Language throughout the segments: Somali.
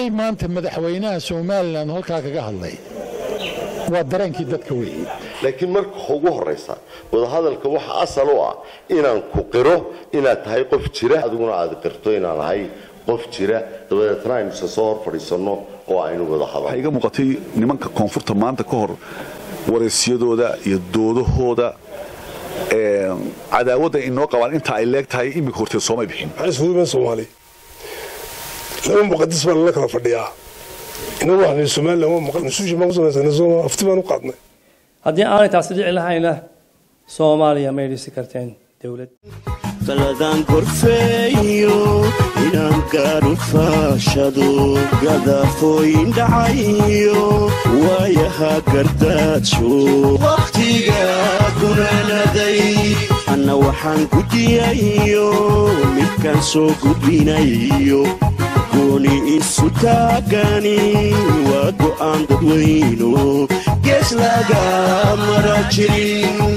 wixii maanta madaxweynaha somalilan halkaa kaga hadlay waa dareenkii dadka weeye laakiin marka ugu horraysa wadahadalka waxa asal u ah inaan ku qiro inaad tahay qof jira adiguna aad qirto inaan ahay qof jira dabadeetna aynu isa soo hor fadhiisanno oo aynu wada waxaa hadalno iga muuqatay nimanka koonfurta maanta ka hor wareysiyadooda iyo doodahooda ee, cadaawadda inoo qabaan inta ay leeg tahay iminka horteed soomay bixin waxaan isugu imaan soomaali laba muqadis baa lala kala fadhiyaa inagu waxaan somalilan waa maqan nusuushi baan ku samaysana sooma afti baan u qaadnay haddii aanay taasi dhici lahayna soomaaliya may dhisi karteen dowlad qaladaan korfeeyo inaan gaadhu faashado gadafooyin dhacayo waayaha gardaajo wakhtiga gunaanaday anna waxaan gudiyayo midkaan soo gudbinayo gooni isu taagani waa go'aan dadweyno gees laga mara jirin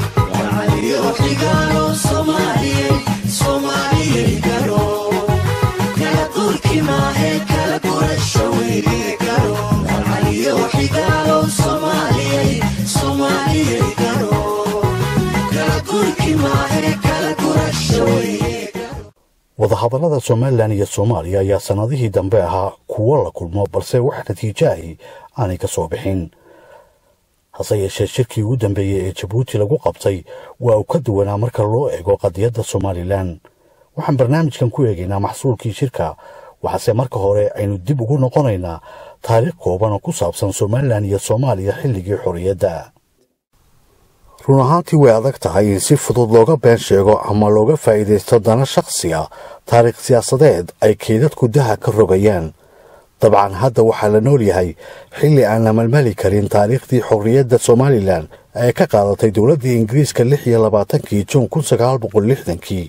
wadahadallada somalilan iyo soomaaliya ayaa sannadihii dambe ahaa kuwo la kulmo balse wax natiijo ahi aanay ka soo bixin hase yeeshee shirkii ugu dambeeyey ee jabuuti lagu qabtay waa uu ka duwanaa marka loo eego qadiyadda somalilan waxaan barnaamijkan ku eegaynaa maxsuulkii shirka waxaase marka hore aynu dib ugu noqonaynaa taariikh kooban oo ku saabsan somalilan iyo soomaaliya xilligii xorriyadda run ahaantii way adag tahay in si fudud looga been sheego ama looga faa'iidaysto dana shakhsi ah taariikh siyaasadeed ay keydadku daha ka rogayaan dabcan hadda waxaa la nool yahay xilli aan la malmali karin taariikhdii xorriyadda somalilan ee ka qaadatay dowladdii ingiriiska lix iyo labaatankii juun kun sagaal boqol lixdankii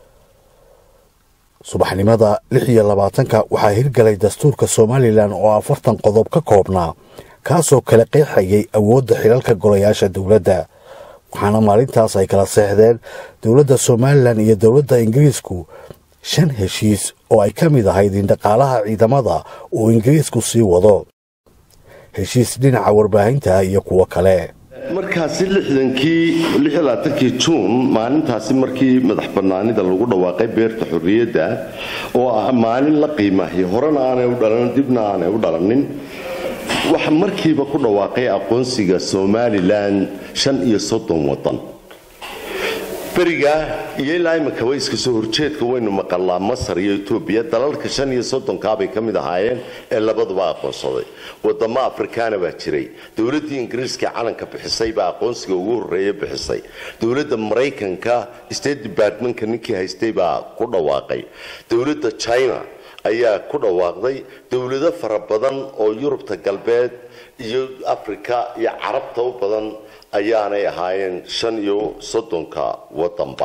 subaxnimada lix iyo labaatanka waxaa hirgalay dastuurka somalilan oo afartan qodob ka koobnaa kaasoo kala qeexayay awoodda xilalka golayaasha dowladda waxaana maalintaas ay kala seexdeen dowladda somalilan iyo dowladda ingiriisku shan heshiis oo ay ka mid ahayd in dhaqaalaha ciidamada uu ingiriisku sii wado heshiis dhinaca warbaahinta iyo kuwo kale markaasi lixdankii lixlaatankii juun maalintaasi markii madax bannaanida lagu dhawaaqay beerta xorriyadda oo ah maalin la qiimahay horena aanay u dhalan dibna aanay u dhalanin waxa markiiba ku dhawaaqay aqoonsiga somalilan shan iyo soddon waddan beriga iyo ilaa imika way iska soo horjeedka waynu maqalnaa masar iyo etoobiya dalalka shan iyo soddonkaabay ka mid ahaayeen ee labaduba aqoonsaday wadamo afrikaana baa jiray dowladdii ingiriiska calanka bixisay baa aqoonsiga ugu horreeya bixisay dowladda maraykanka state departmentka ninkii haystay baa ku dhawaaqay dowladda china ayaa ku dhawaaqday dowlado fara badan oo yurubta galbeed iyo afrika iyo carabta u badan ayaanay ahaayeen shan iyo soddonka wadanba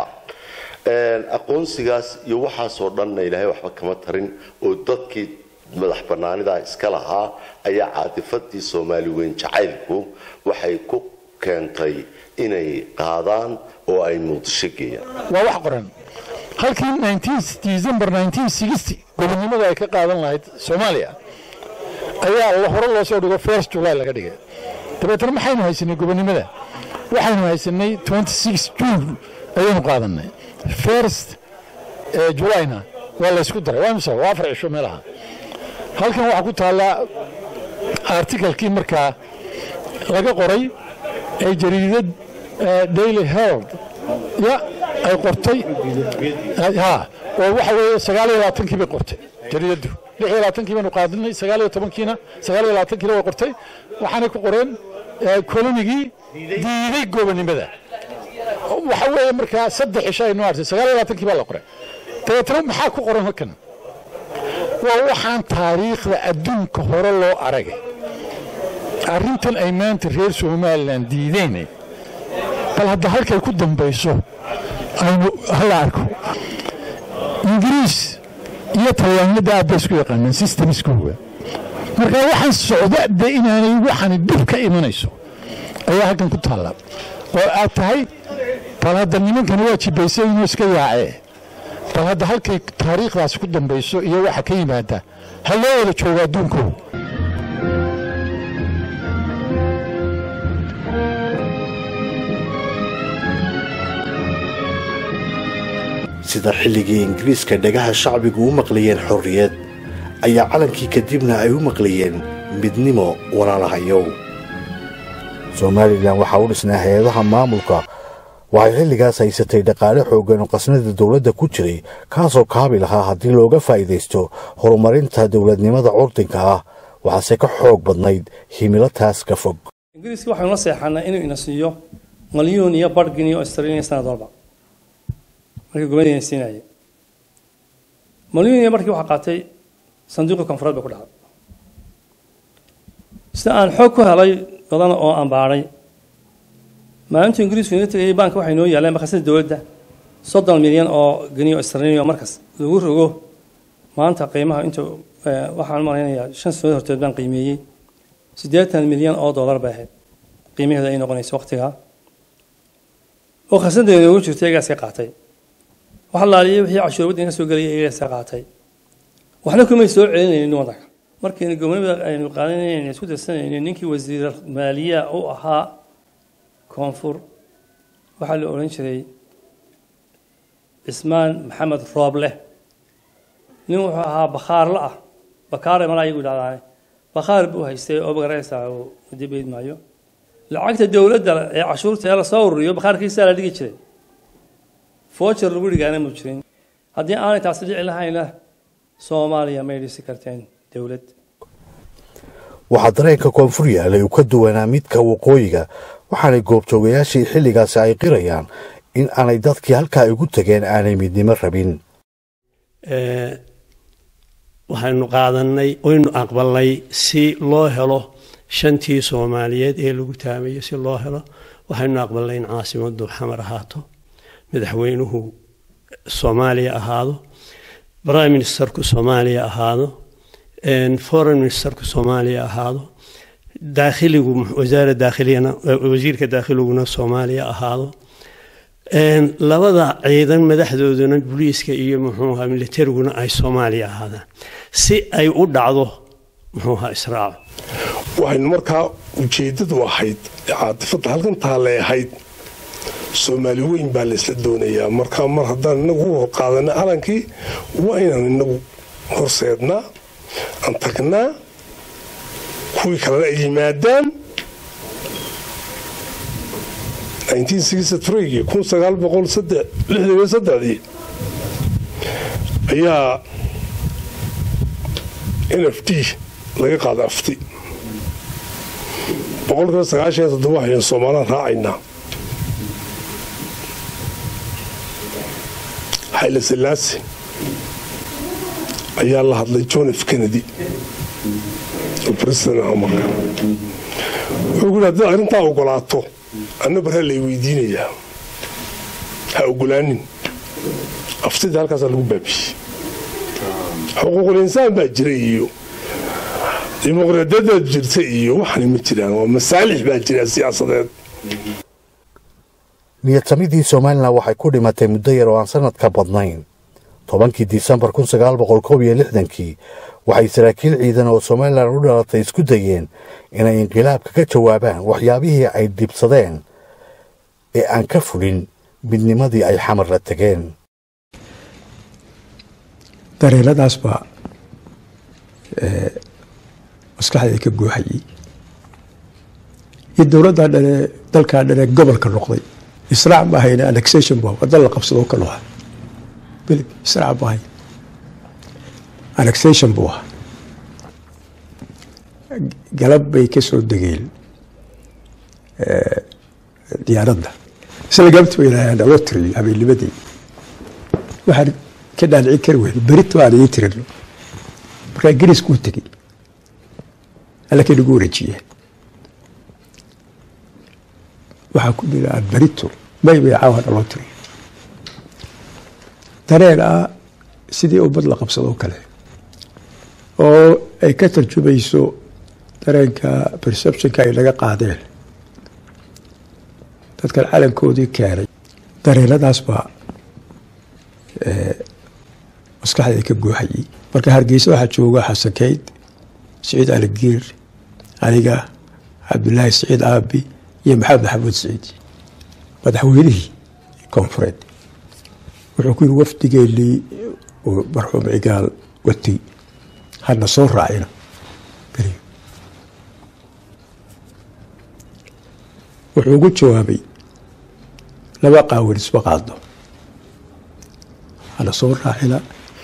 aqoonsigaas iyo waxaasoo dhanna ilaahay waxba kama tarin oo dadkii madax bannaanida iska lahaa ayaa caadifadii soomaali weyn jacaylku waxay ku keentay inay qaadaan oo ay muqdisho geeyaan waa wax qoran halkii 19 december 1960 gobonnimada ay ka qaadan lahayd soomaaliya ayaa la hore loo soo dhigo first july laga dhigay dabeetana maxaynu haysanay gobonnimada waxaynu haysanay 26 june ayaynu qaadanay first ee julayna waa la isku daray waa mise waa afar cisho meelaha halkan waxaa ku taallaa artikalkii markaa laga qoray ee jariidad eh, daily herald ya ay qortay ha oo waxa weeye sagaal iyo labaatankii bay qortay jariidaddu lix iyo labaatankii baynu qaadanay sagaal iyo tobankiina sagaal iyo labaatankiina way qortay waxaanay ku qoreen eh, kolonigii diiday gobonnimada waxa weeye markaa saddex cisho aynu artay sagaal iyo labaatankii baa la qoray dabeetana maxaa ku qoran halkan waa waxaan taariikhda adduunka hore loo aragay arrintan ay maanta reer somalilan diideen bal hadda halkay ku dambayso aynu hala arko ingiriis iyo talyaaniyadda aad bay isku yaqaanaan systemskooga marka waxaan socda de inaanay waxani dhib ka imanayso ayaa halkan ku taalla oo aad tahay bal hadda nimankani waa jibaysay inuu iska yaacee bal hadda halkay taariikhdaas ku dambayso iyo waxa ka yimaada ha loo wada joogo adduunkooda sida xilligii ingiriiska dhagaha shacbigu u maqlayeen xorriyad ayaa calankii kadibna ay u maqlayeen midnimo walaalahayow somalilan waxaa u dhisnaa hay-adaha maamulka waxay xilligaas haysatay dhaqaale xooggan oo qasnada dowladda ku jiray kaasoo kaabi lahaa haddii looga faa'iidaysto horumarinta dowladnimada curdinka ah waxaase ka xoog badnayd himilo taas ka fog ingiriiska waxaynu la seexanaa inuu ina siiyo malyuun iyo bargin iyo australia sanad walba markii gobadina siinaya malyuun iyo barkii waxaa qaatay sanduuqii koonfureed bay ku dhacday sida aan xoog ku helay badan oo aan baadhay maalintuu ingiriisku inaga tegayay baanka waxay noo yaaleen makasada dowladda soddon milyan oo geniyo australia markas lagu rogo maanta qiimaha inta waxaan malaynayaa shan sanadood horteed baan qiimeeyey siddeetan milyan oo dollar bay ahayd qiimaheeda ay noqonayso waqtigaa oo khasadeeda ugu jirtay egaas ka qaatay wax laaliyay wixii cashuur waddanka soo gelaya egaas ka qaatay waxna kumay soo celinaynin waddanka markaynu gobonimada aynu qaadanayna isku darsanaynin ninkii wasiir maaliya u ahaa koonfur waxaa la odhan jiray cismaan maxamed rooble nin wuxuu ahaa bakhaarla ah bakaare malaa iyagu yidhahdaane bakhaar buu haystay oo magaraysaa uu dibayd maayo lacagta dowladda ee cashuurta ee lasoo ururiyo bakhaarkiisaa la dhigi jiray foojar lagu dhigaana mu jirin haddii aanay taasi dhici lahayna soomaaliya may dhisi karteen dowlad waxaa dareenka koonfur yaalay uu ka duwanaa midka waqooyiga waxaanay goobjoogayaashii xilligaasi ay qirayaan in aanay dadkii halkaa igu tageen aanay midnimo rabin waxaynu qaadanay waynu aqbalnay si loo helo shantii soomaaliyeed ee lagu taamayo si loo helo waxaynu aqbalnay in caasimaddu xamar ahaato madaxweynuhu soomaaliya ahaado prime ministerku soomaaliya ahaado foreign ministerku soomaaliya ahaado daakhiligu wasaara daakhiliyana wasiirka daakhiliguna soomaaliya ahaado labada ciidan madaxdooduna booliiska iyo muxuuha militariguna ay soomaaliya ahaadaan si ay u dhacdo muxuuha israaco waxaynu markaa ujeeddadu ahayd caatifadda halkan taallay ahayd soomaali weyn baa laysla doonayaa markaa mar haddaan inagu u qaadana calankii waa inaan inagu horseednaa aan tagnaa kuwii kalena ay yimaadaan dii ayaa n f d laga qaada afti boqolkiiba sagaashan toddoba waxaynu soomaalaan raacaynaa xayla silaasi ayaa la hadlay john f kennedy oo president aha marka wuxuu ku yidhi haddaad arrintaa ogolaato anna barha lay weydiinayaa ha ogolaanin aftida halkaasaa lagu baabiyey xuquuqul insaan baa jira iyo dimuqraadiyadaad jirta iyo waxani ma jiraan waa masaalix baa jira siyaasadeed niyadsamidii somalilan waxay ku dhimatay muddo yar oo aan sanad ka badnayn tobankii disembar kun sagaal boqol koob iyo lixdankii waxay saraakiil ciidan oo somalilan u dhalatay isku dayeen inay inqilaabka ka jawaabaan waxyaabihii ay dhibsadeen ee aan ka fulin midnimadii ay xamar la tegeen dareeladaas baa maskaxdayda ka gooxayay iyo dowladdaa dhane dalkaa dhane gobolka noqday israac ma hayna annexation bu waddan la qabsado ka noha beled israac ma hay annexation buu ahaa galab bay ka soo degeen diyaaradda isla galabti bay yidhahdeen naloo tiriyo habeennimadii waxaan ka dhaadhicin kari weyno berito aan ii tirino markaa gariskuu tegey alla ka nagu wareejiyeen waxaa ku dhila aan berito may bay caawa naloo tiriyo dareen ah sidii ummad la qabsadoo kale oo ay ka tarjumayso dareenka perceptionka ay naga qaadeen dadkan calankoodii keenay dareenadaas baa maskaxdeeda ka buuxayay marka hargeysa waxaa jooga xasan keyd siciid aligiir aniga cabdulaahi siciid aabi iyo maxamed maxamuud siciid madaxweynihii koonfureed wuxuu ku yiri wafdigeennii uu marxuum cigaal watay hadna soo raacina beriyo wuxuu ugu jawaabay laba qaawin isma qaadno hana soo raacina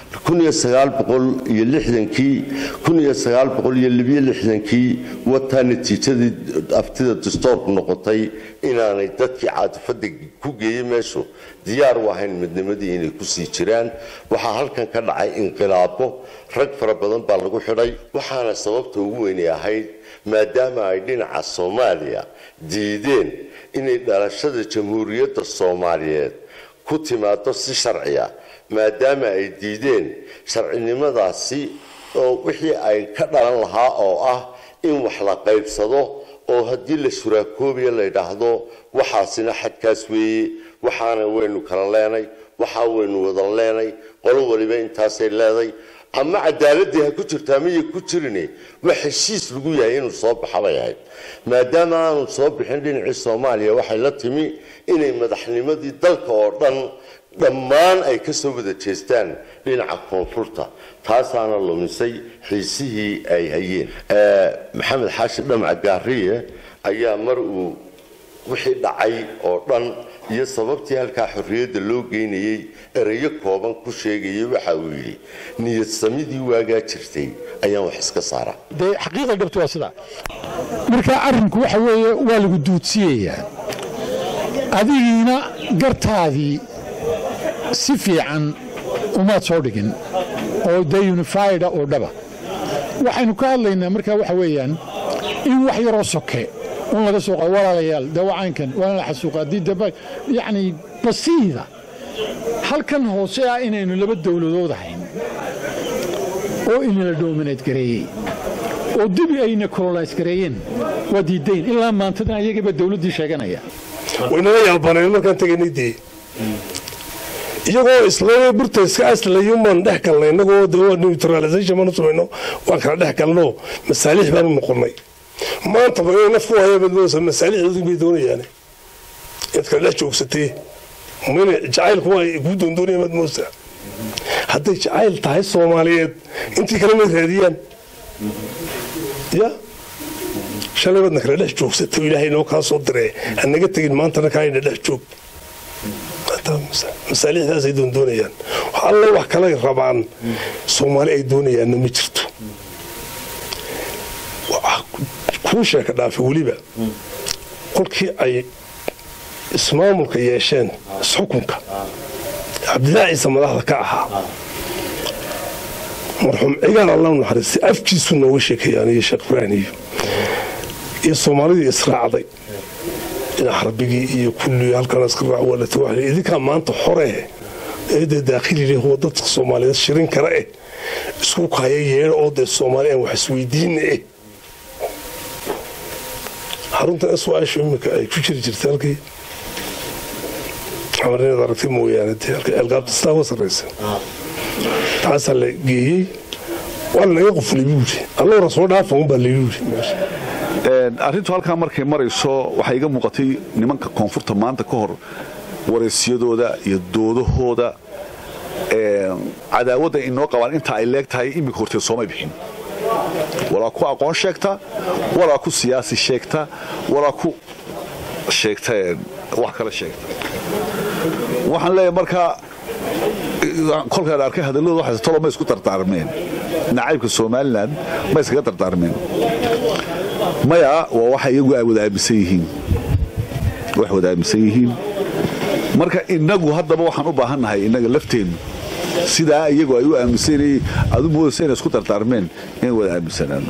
kii wataa natiijadii aftida dastoorku noqotay inaanay dadkii caadifada ku geeyey meeshu diyaar u ahayn midnimadii inay kusii jiraan waxaa halkan ka dhacay inqilaabo rag fara badan baa lagu xidhay waxaana sababta ugu weynay ahayd maadaama ay dhinaca soomaaliya diideen inay dhalashada jamhuuriyadda soomaaliyeed ku timaado si sharciya maadaama ay diideen sharcinimadaasi oo wixii ay ka dhalan lahaa oo ah in wax la qaybsado oo haddii la shuraakoobiya la yidhaahdo waxaasina xadkaas weeye waxaana waynu kala leenay waxaa waynu wadan leenay qolo waliba intaasay leeday ama cadaaladii ha ku jirtaa miyay ku jirine wax heshiis lagu yahay inuu soo baxa bay ahayd maadaama aanu soo bixin dhinacii soomaaliya waxay la timi inay madaxnimadii dalka oo dhan dhammaan ay ka soo wada jeestaan dhinaca koonfurta taasaana lumisay xiisihii ay hayeen maxamed xaashi dhamac gaariye ayaa mar uu wixii dhacay oo dhan iyo sababtii halkaa xorriyadda loo geynayey erayo kooban ku sheegayay waxa uu yidhi niyad samidii waagaa jirtay ayaan wax iska saaraa dee xaqiiqa dhabta waa sidaa marka arrinku waxa weeye waa lagu duudsiyayaa adigiina gartaadii si fiican umaad soo dhigin oo de unifida oo dhaba waxaynu ka hadlaynaa markaa waxa weeyaan in wax yaroo soke un laga soo qado walaalayaal dawacaankan waana la xasuuqa haddii daba yacni basiida halkan hoose ah inaynu laba dowladood ahayn oo inala doominayd gareeyey oo dibi ayna kololays gareeyeen waa diidayn ilaa maantadan ayagaba dowladdii sheeganaya waynala yaabaneen markaan tegaynay dee iyagoo isla burta iska aslayumaan dhex galnay inagoo de neutralization baanu samayno waan kala dhex galno masaalix baanu noqonay maantaba inay naf ku hayaan badmoosa masaalixdoodii bay doonayaan inaad kala dhex joogsatee mayna jacaylku waa kuu doondoonaya badmoosa hadday jacayl tahay soomaaliyeed intii kale may raadiyaan ya shalay baadna kala dhex joogsatay oo ilaahay noo kaa soo diree hanaga tegin maantana kaayna dhex joog masaalixdaasay doondoonayaan wax alle wax kale rabaan soomaali ay doonayaanna ma jirto kuu sheeka dhaafe weliba kolkii ay ismaamulka yeesheen isxukunka cabdilaahi ciise madaxda ka ahaa marxuum cigaal allah naxariistay afkiisu nooga sheekeeyaan iyo sheekh ibraahim iyo soomaalidii israacday dhinac xarbigii iyo kulli halkan iska raac walata wax idinkaa maanta xore eedee daakhili leh oo dadka soomaaliyeed shirin kara eh isku kaya yeedha oo dee soomaali aan wax isweydiina eh xaruntan swaash imika ay ku jiri jirtay halkii amarinaad aragtay mooyaane dee halka ceelgaabtastaa uga sarraysa taasaa la geeyey waa lanaga qofulay buuri allora soo dhaafa unbaa layi yuri meesha arrintu halkaa markay marayso waxaa iga muuqatay nimanka koonfurta maanta ka hor wareysiyadooda iyo doodahooda cadaawadda inoo qabaan inta ay leeg tahay iminka horteed soomay bixin walaa ku aqoon sheegta walaa ku siyaasi sheegta walaa ku sheegta wax kale sheegta waxaan leeyahay markaa kolkaan arkay hadalladooda waxay tolo ma isku dardaarmeen nacaybka somalilan ma iskaga dardaarmeen maya waa waxa iyagu ay wada aaminsan yihiin wax wada aaminsan yihiin marka innagu haddaba waxaan u baahannahay innaga lafteennu sidaa iyagu ay u aaminsanayey aad u moodaysa inay isku dardaarmeen inay wada aaminsanaano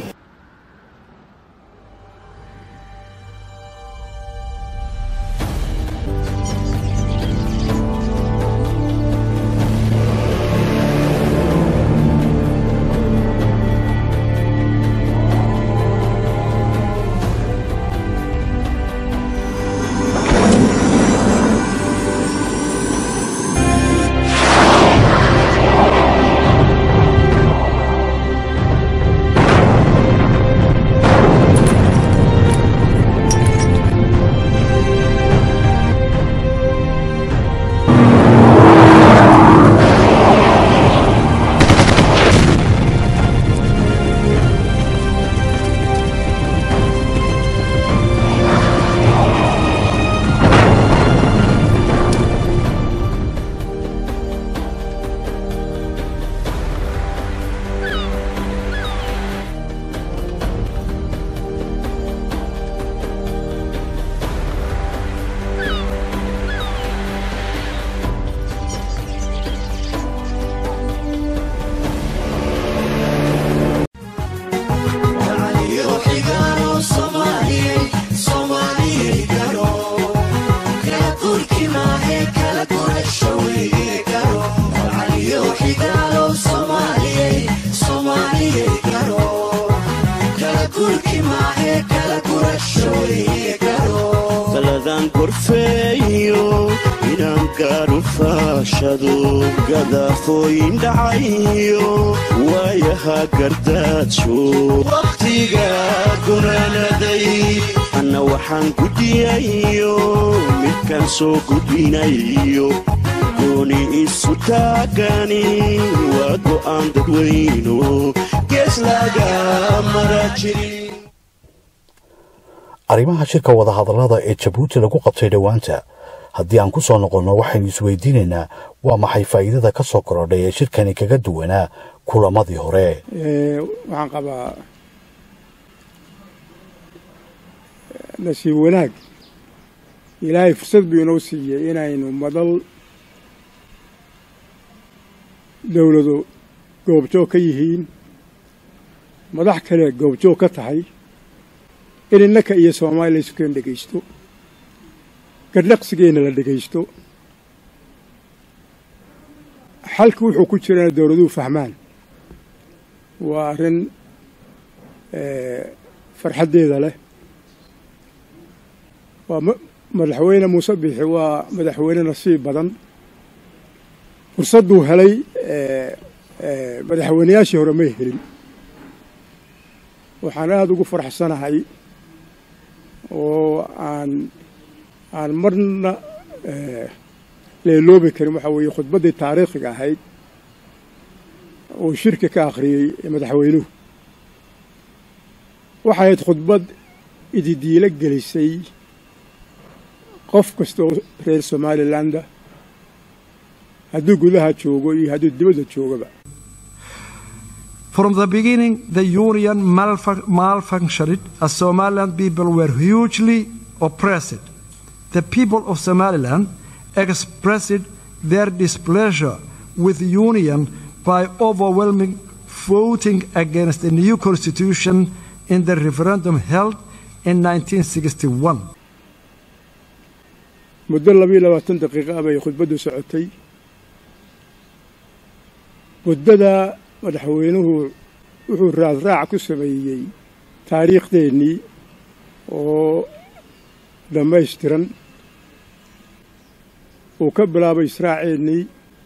gorfeeyo inaan gaadhu faashado gadafooyin dhacayo waayaha gardaadsho wakhtiga gunaanaday anna waxaan gudiyayo midkaan soo gudbinayo gooni isu taagani waa go'aan dadweyno gees laga mara jirin arrimaha shirka wadahadallada ee jabuuti lagu qabtay dhowaanta haddii aan ku soo noqonno waxaynu isweydiinaynaa waa maxay faa'iidada ka soo korodhay ee shirkani kaga duwanaa kulamadii hore waxaan qabaa nasiib wanaag ilaahay fursad buu inoo siiyey inaynu madal dowladu goobjoog ka yihiin madax kale goobjoog ka tahay in innaka iyo soomaaliya laysukeen dhegaysto gardhaqsigeenna la dhegaysto xalka wuxuu ku jirana dowladuhu fahmaan waa arrin farxaddeeda leh waa madaxweyne muuse biixi waa madaxweyne nasiib badan fursadduu helay madaxweynayaashii hore may helin waxaan aada ugu farxsanahay oo aan aan marna leeloobi karin waxaa weeye khudbaddii taariikhiga ahayd oo shirka ka akhriyey madaxweynuhu waxay ahayd khudbad ididiilo gelisay qof kasta oo reer somalilandah hadduu gudaha joogo iyo hadduu dibadda joogaba From the beginning, the union malfun- malfunctioned as Somaliland people were hugely oppressed. The people of Somaliland expressed their displeasure with the union by overwhelming voting against the new constitution in the referendum held in 1961. muddo labiyo labaatan daqiiqa bay khudbaddu socotay muddada madaxweynuhu wuxuu raadraac ku sameeyey taariikhdeennii oo dhammaystiran uu ka bilaabay israaceennii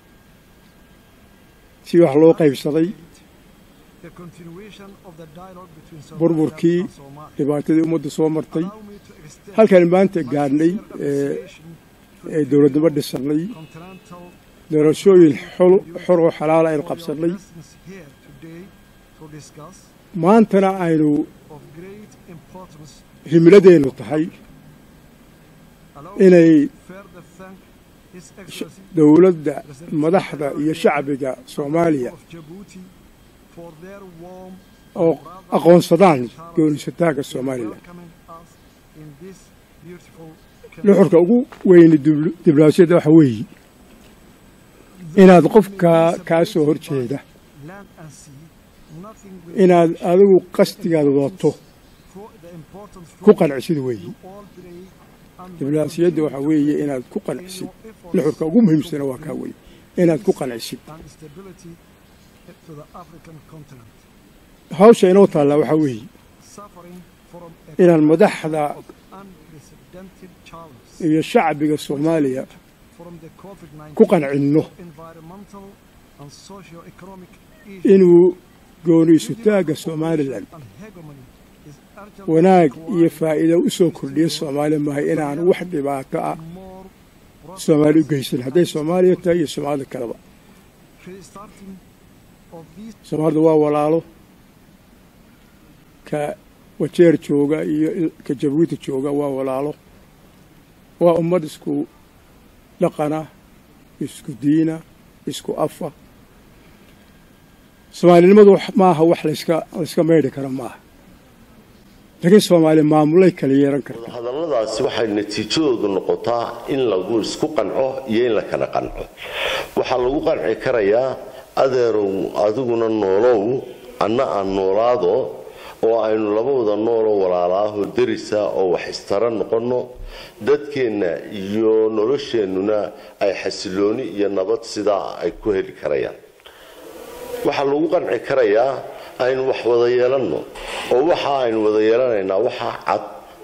si wax loo qaybsaday The continuation of the dialogue between Somaliland burburkii and Somalia. dhibaatadii ummadda soo martay Allow me to extend halkan maanta gaadhnay my ee appreciation to ee dowladnimo dhisannay continental doorashooyin xol xor oo xalaala aynu qabsannay presence here today to discuss maantana aynu of great importance. himiladeennu tahay Allow inay me to further thank His Excellency dowladda madaxda iyo shacbiga soomaaliya of Djibouti for their warm oo aqoonsadaan goonisataagga somalilan welcoming us in this beautiful nuxurka ugu weyni dibl- diblomaasiyadda waxa weeye inaad qofka kaa soo hor jeeda land and sea. Nothing will inaad adigu qasdigaada wadato for the important ku qancisid weeye all play and diblomaasiyadda waxa weeye inaad ku qancisid nuxurka ugu muhiimsana waa kaa weeye inaad ku qancisid and stability to the African continent. hawsha inoo taallaa waxaa weeye Suffering from a inaan madaxda unprecedented challenge iyo shacbiga soomaaliya from the COVID-19 ku qancinno environmental and socio-economic issues inuu gooni isutaagga somalilan and hegemony is urgent wanaag iyo faa'iido u soo kordhiya soomaaliya maahay inaan wax dhibaato ah more soomaali u geysan hadday soomaaliya tahay iyo soomaalida kaleba restarting of these soomaalida waa walaalo ka wajeer jooga iyo il- ka jabuuti jooga waa walaalo waa ummad isku dhaqana isku diina isku afa soomaalinimadu wax- maaha wax layska layska maydhi kara maaha laakiin soomaali maamulay kala yeelan karta hadalladaasi waxay natiijadoodu noqotaa in lagu isku qanco iyo in la kala qanco waxaa lagu qanci karayaa adeerow adiguna noolow anna aan noolaado oo aynu labawada nooloo walaalaahoo derisa oo wax istara noqonno dadkeenna iyo nolosheennuna ay xasilooni iyo nabad sidaa ay ku heli karayaan waxaa lagu qanci karayaa aynu wax wada yeelanno oo waxa aynu wada yeelanaynaa waxaa cad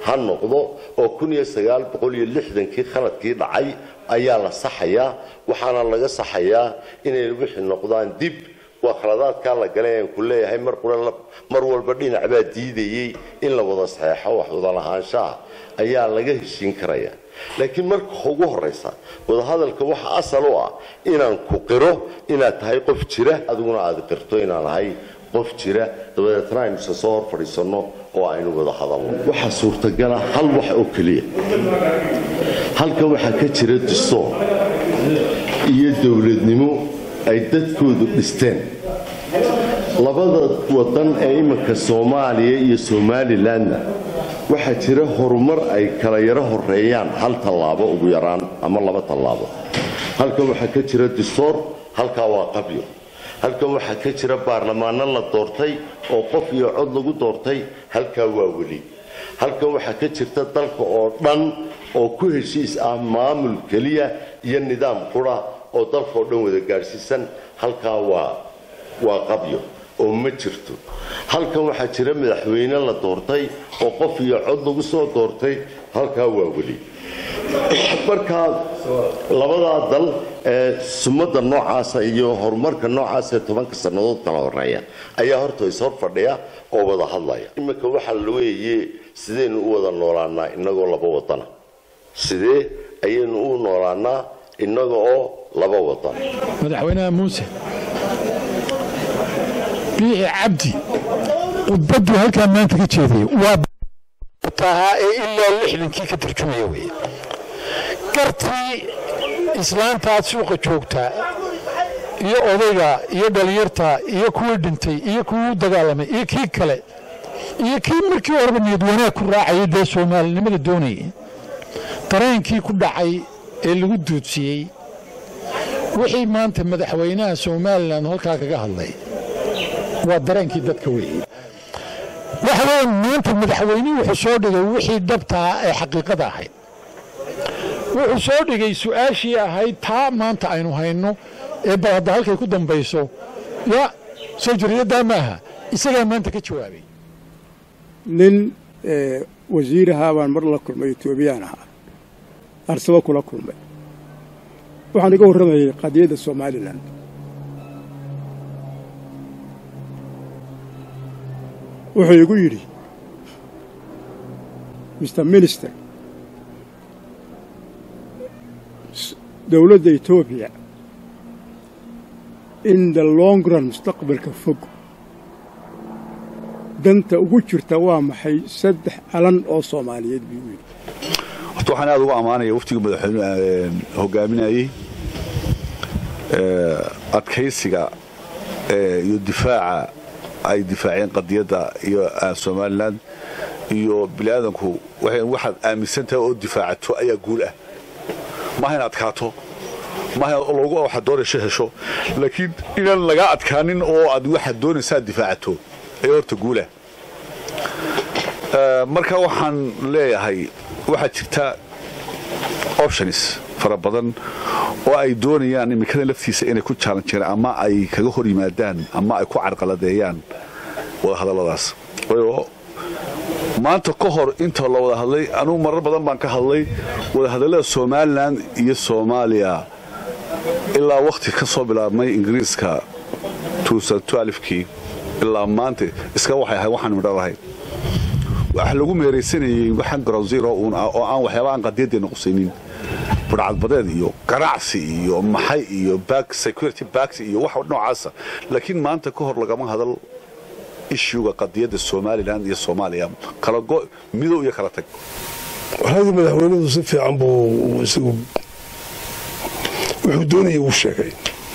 ha noqdo oo kii khaladkii dhacay ayaa la saxayaa waxaana laga saxayaa inay wixii noqdaan dib waa khaladaadkaa la galay aan ku leeyahay mar walba dhinac baa diidayey in la wada saxeexo wax wadalahaanshaha ayaa laga heshiin karaya laakiin marka ugu horaysa wadahadalka waxa asal u ah inaan ku qiro inaad tahay qof jira adiguna aad qirto inaan ahay qof jira dabadeetna aynu isa soo hor fadhiisanno oo aynu wada hadalno waxaa suurtagala hal wax oo keliya halka waxaa ka jira distoor iyo dowladnimo ay dadkoodu dhisteen labada wadan ee iminka soomaaliya iyo somalilanna waxaa jira horumar ay kala yaro horeeyaan hal tallaabo ugu yaraan ama laba tallaabo halkan waxaa ka jira distoor halkaa waa qabyo halkan waxaa ka jira baarlamaano la doortay oo qof iyo cod lagu doortay halkaa waa weli halkan waxaa ka jirta dalka oo dhan oo ku heshiis ah maamul keliya iyo nidaam qura oo dalkaoo dhan wada gaadhsiisan halkaa waa waa qabyo oo ma jirto halkan waxaa jira madaxweyne la doortay oo qof iyo cod lagu soo doortay halkaa waa weli markaa labadaa dal ee sumadda noocaasa iyo horumarka noocaasa ee tobanka sannadood kala horeeya ayaa horta is hor fadhiya oo wada hadlaya iminka waxaa la weeye sidaynu u wada noolaanaa innagoo laba wadana sidee ayaynu u noolaanaa innaga oo laba wadan madaxweynaha muuse biixi cabdi khudbaddu halkaa maanta ka jeediyey waa tahaa ee ilaa lixdankii ka tarjumaya weye gartii islaantaad suuqa joogtaa iyo odayga iyo dhallinyarta iyo kuwii dhintay iyo kuwii u dagaalamay iyo kii kale iyo kii markii horeba niyad wanaag ku raacayay dee soomaalinimada doonayay dareenkii ku dhacay ee lagu duudsiyey wixii maanta madaxweynaha somalilan halkaa kaga hadlay waa dareenkii dadka weeye waxa weeye maanta madaxweynihii wuxuu soo dhigay wixii dhabtaa ee xaqiiqada ahayd wuxuu soo dhigay su-aashii ahayd taa maanta aynu hayno ee bal hadda halkay ku dambayso ya soo jariyadaa maaha isagaa maanta ka jawaabay nin wasiirahaa baan mar la kulmay etoobiyaan ahaa arsaba kula kulmay waxaan iga warramayay qadiyadda somalilan wuxuu igu yidhi mr minister dowladda etoobiya in the long run mustaqbalka fog danta ugu jirta waa maxay saddex calan oo soomaaliyeed buu yidhi horta waxaan aad ugu ammaanaya waftiga madaxweyne hogaaminayey adkaysiga iyo difaaca ay difaaceen qadiyadda iyo somalilan iyo biniaadanku waxaad aaminsan tahay oo difaacato ayaa guul ah maaha inaad adkaato maaha logu waxaad doonayso hesho laakiin inaan lagaa adkaanin oo aad waxaad doonaysaad difaacato ayaa horta guulah marka waxaan leeyahay waxaa jirta options fara badan oo ay doonayaan iminkada laftiisa inay ku jaalanjireen ama ay kaga hor yimaadaan ama ay ku carqaladeeyaan wadahadalladaas waayo maanta ka hor inta la wada hadlay anugu marar badan baan ka hadlay wadahadallada somalilan iyo soomaaliya ilaa wakhti ka soo bilaabmay ingiriiska kii ilaa maanta iska waxay ahay waxaan midhalahay waxa lagu meeraysanayey waxaan ground zero uun ah oo aan waxyaaba aan qadiyaddeena qusaynin budhcadbadeed iyo ganacsi iyo maxay iyo back security backs iyo wax noocaasa laakiin maanta ka hor lagama hadal ishuga qadiyadda somalilan iyo soomaaliya kala go midow iyo kala tag waxaadii madaxweynuhu si fiican buu isagu wuxuu doonayay uu sheegay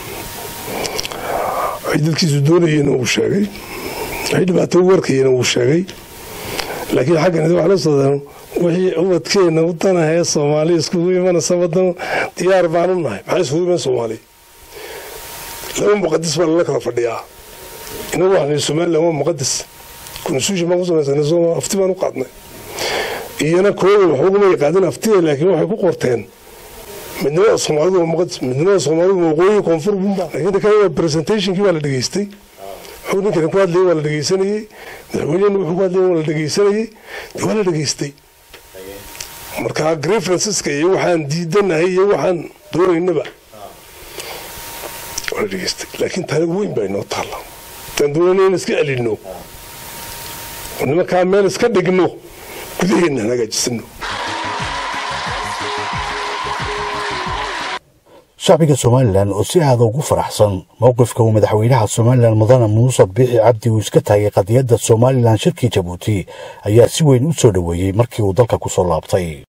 waxay dadkiisu doonayeen uu sheegay waxay dhibaato u warkayeen uu sheegay laakiin xaggan wax la sodano wixii ubadkeena wadanahae soomaaliya iskugu imanaysa wadano diyaar baanu nahay maxaa iskugu iman soomaaliya laba muqadis baa lala kala fadhiyaa inagu waxnay somalilan waa muqadis constitution baan ku samaysana sooma afti baan u qaadnay iyana kooda waxuguma yaqaadin aftida laakiin waxay ku qorteen midnimada soomaalidu waa muqadis midnimada soomaalidu waqooyi koonfur bumba laakiin kan waa presentationkii baa la dhegaystay wuxuu ninkani ku hadlayay waa la dhegaysanayey madaxweynehena wuxuu ku hadlayay waa la dhegaysanayey dee waa la dhegaystay markaa grievanceska iyo waxaan diidanahay iyo waxaan doonaynaba waa dhegeystay laakiin tani weyn baa inoo taalla haddaan doonayna in iska celino oo nimankaa meel iska dhigno gudaheenna aan hagaajisano shacbiga somalilan oo si aada ugu faraxsan mowqifka uu madaxweynaha somalilan mudane muuse biixi cabdi uu iska taagay qadiyadda somalilan shirkii jabuuti ayaa si weyn u soo dhoweeyey markii uu dalka ku soo laabtay